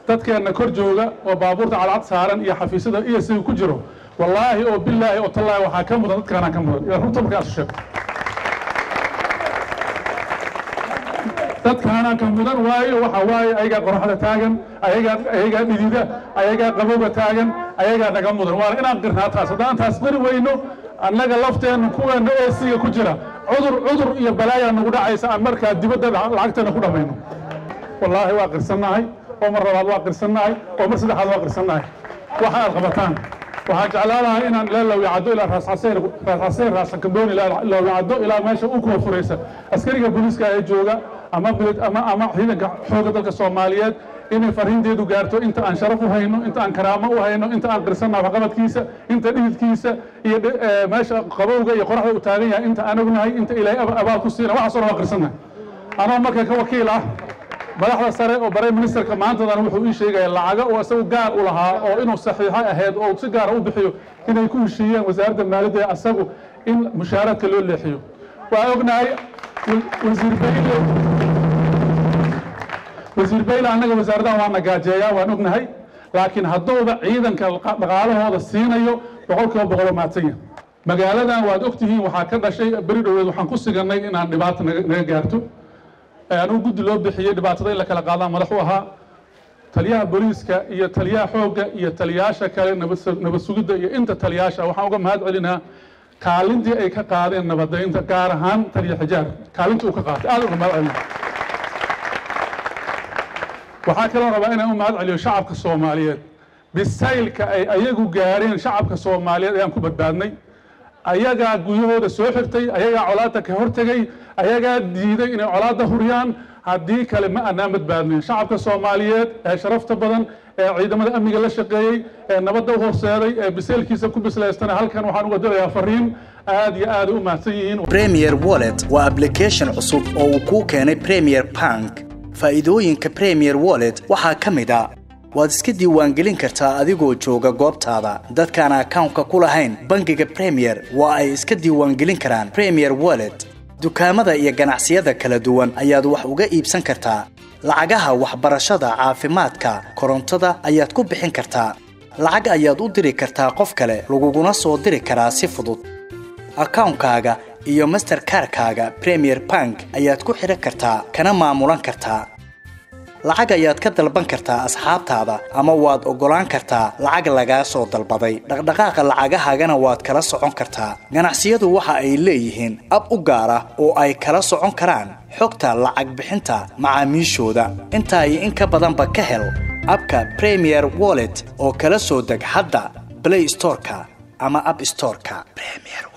dadkeenna kor jooga oo baabuurta cadcad saaran iyo xafiisyada iyo siga ku jiro wallaahi oo bilaahi oo tallaahi waxaa ka mudan dadkaanaa ka mudan ila runta markaasu sheego dadkaanaa ka mudan waayo waxa waaye ayagaa qoraxda taagan ayagaa ayagaa dhidida ayagaa qabowga taagan ayagaa naga mudan waana inaan qirnaa taas haddaan taas qiri weyno annaga lafteenna kuweena eesiga ku jira cudur cudur iyo balaayaa nagu dhacaysa aan markaa dibadda lacagteena ku dhammayno wallaahi waa qirsannahay oo mar labaad waa qirsannahay oo mar saddexaad waa qirsannahay waxa aad qabataan waxaan jeclaan lahaa inaan ilaa lawicaddo ilaa raasxaseer raasxaseer raasakadoon ilaa lawicaddo ilaa meesha u kuwa furaysa askariga booliiska ee jooga ama bilad ama ama ciidanka xoogga dalka soomaaliyeed inay fariinteedu gaarto inta aan sharaf u hayno inta aan karaamo u hayno inta aan qirsannahay waxqabadkiisa inta dhididkiisa iyo meesha qabowga iyo qoraxda u taagan yahay inta aan ognahay inta ilaahay abaal ku siina waxaasoo dhan waa qirsannahay anoo marka ka wakiil ah madaxda sare oo bare ministerka maantadan wuxuu ii sheegaya lacaga oo isagu gaar u lahaa oo inuu saxiixo ahayd oo si gaara u bixiyo inay ku heshiiyeen wasaaradda maaliyadda ee asagu in mushaaraadka loo leexiyo waa ognahay wasiir bayle wasiir bayle annaga wasaaradahan waa nagaajeeyaa waan ognahay laakiin hadduuba ciidanka dhaqaalahooda siinayo boqolkiiba boqol maadsanya magaaladan waad ogtihiin waxaa ka dhashay beri dhoweed waxaan ku sigannay inaan dhibaato naga gaarto anuu guddi loo bixiyey dhibaatada in la kala qaadaan madax u ahaa taliyaha booliiska iyo taliyaha xoogga iyo taliyaasha kale nabad sugidda iyo inta taliyaasha waxaan uga mahad celinaa kaalintii ay ka qaadeen nabadaynta gaar ahaan taliya xijaar kaalintii uu ka qaatay aad uga mahad celina waxaa kaloo rabaa inaan u mahad celiyo shacabka soomaaliyeed bisaylka ay ayagu gaareen shacabka soomaaliyeed ayaan ku badbaadnay ayagaa guryahooda soo xirtay ayagaa colaadda ka hortegay ayagaa diiday inay colaadda huriyaan haddii kale ma anaan badbaadnayn shacabka soomaaliyeed ee sharafta badan ee ciidamada amniga la shaqeeyey ee nabadda u horseeday ee biseelkiisa ku bislaystana halkan waxaan uga dirayaa fariin aad iyo aad u mahadsan yihiin premier wallet waa application cusub oo uu kuu keenay premier bank faa'iidooyinka premier wallet waxaa ka mid a waad iska diiwaangelin kartaa adigoo jooga goobtaada dadkaan akawnka ku lahayn bangiga premier waa ay iska diiwaangelin karaan premier wallet dukaamada iyo ganacsiyada kala duwan ayaad wax uga iibsan kartaa lacagaha waxbarashada caafimaadka korontada ayaad ku bixin kartaa lacag ayaad u diri kartaa qof kale laguguna soo diri karaa si fudud akawnkaaga iyo masterkarkaaga premier bank ayaad ku xidhan kartaa kana maamulan kartaa lacag ayaad ka dalban kartaa asxaabtaada ama waad oggolaan kartaa lacag lagaa soo dalbaday dhaqdhaqaaqa lacagahaagana waad kala socon kartaa ganacsiyadu waxa ay leeyihiin ab u gaar ah oo ay kala socon karaan xogta lacag bixinta macaamiishooda intaa iyo in ka badanba ka hel abka premier wallet oo kala soo deg hadda blay storeka ama ab storeka